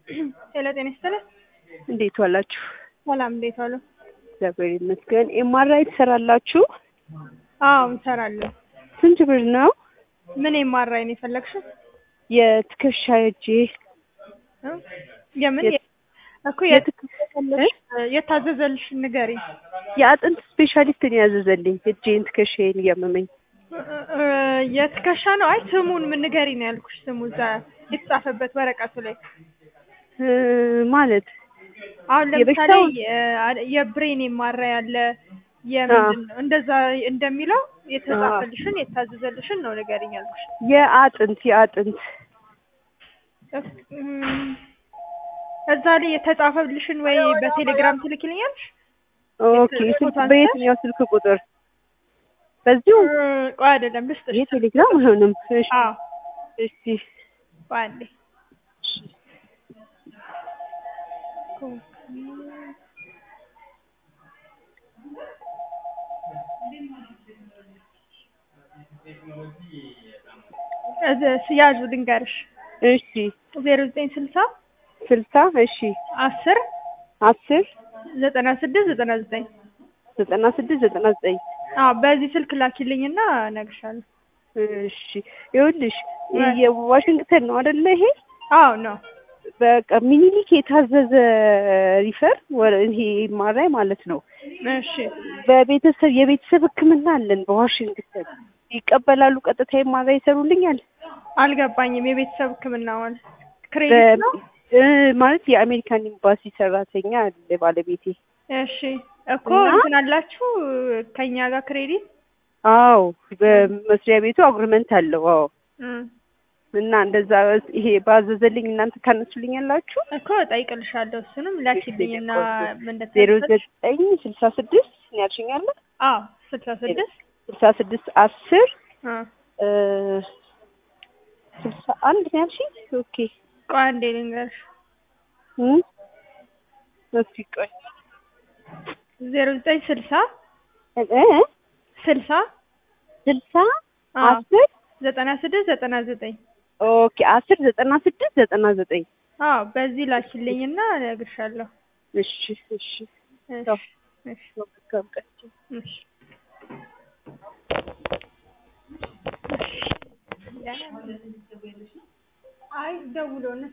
ሄሎ ጤና ይስጥልኝ። እንዴት ዋላችሁ? ሰላም እንዴት ዋሉ? እግዚአብሔር ይመስገን። ኤምአርአይ ትሰራላችሁ? አዎ እንሰራለን። ስንት ብር ነው? ምን ኤምአርአይ ነው የፈለግሽው? የትከሻ እጄ እ? የምን የት- እኮ የታዘዘልሽ የታዘዘልሽ ንገሪ። የአጥንት ስፔሻሊስት ነው ያዘዘልኝ። እጄን ትከሻዬን እያመመኝ እ፣ የትከሻ ነው? አይ ስሙን ምን ንገሪ ነው ያልኩሽ። ስሙ እዛ የተጻፈበት ወረቀቱ ላይ እ፣ ማለት አሁን ለምሳሌ የበሽታው- የ- የብሬን ኤምአርአይ አለ የምንድን ነው እንደዛ እንደሚለው የተጻፈልሽን የታዘዘልሽን ነው ንገሪኝ ያልኩሽ። የአጥንት የአጥንት እም፣ እዛ ላይ የተጻፈልሽን ወይ በቴሌግራም ትልክልኛለሽ? ኦኬ። ፎቶ ስልክ አንስተሽ? በየትኛው ስልክ ቁጥር? በዚሁ እ፣ ቆይ አይደለም ልስጥሽ። ይሄ ቴሌግራም አይሆንም። እሺ አዎ እሺ ቆይ አንዴ እዚ ስያዙ ልንገርሽ እሺ ዜሮ ዘጠኝ ስልሳ ስልሳ እሺ አስር አስር ዘጠና ስድስት ዘጠና ዘጠኝ ዘጠና ስድስት ዘጠና ዘጠኝ አዎ በዚህ ስልክ ላኪልኝና እነግርሻለሁ። እሺ ይኸውልሽ ወይ- የዋሽንግተን ነው አይደለ ይሄ አዎ ነው በቃ ሚኒሊክ የታዘዘ ሪፈር ወረ- ይሄ ማራይ ማለት ነው እሺ በቤተሰብ የቤተሰብ ሕክምና አለን በዋሽንግተን ይቀበላሉ ቀጥታ ማራ ይሰሩልኛል አልገባኝም። የቤተሰብ ሕክምና ማለት ክሬዲት ነው? እ፣ ማለት የአሜሪካን ኤምባሲ ሰራተኛ አለ ባለቤቴ እሺ እኮ እና- እንትን አላችሁ ከኛ ጋር ክሬዲት አዎ በመስሪያ ቤቱ አግሪመንት አለው አዎ እም፣ እና እንደዛ ይሄ ባዘዘልኝ እናንተ ካነሱልኛላችሁ እኮ እጠይቅልሻለሁ። እሱንም ላኪልኝና ምን ዜሮ እንደተሰጠሽ ዘጠኝ ስልሳ ስድስት ያልሽኛለ አዎ ስልሳ ስድስት ስልሳ ስድስት አስር እ፣ እ፣ ስልሳ አንድ ነው ያልሽኝ ኦኬ ቆይ አንዴ ልንገርሽ እም፣ እስኪ ቆይ ዜሮ ዘጠኝ ስልሳ እ፣ ስልሳ ስልሳ አዎ አስር ዘጠና ስድስት ዘጠና ዘጠኝ ኦኬ አስር ዘጠና ስድስት ዘጠና ዘጠኝ አዎ በዚህ ላኪልኝና እነግርሻለሁ። እሺ እሺ እሺ ያው። እሺ መልካም ቀን እሺ አይ ደውሎ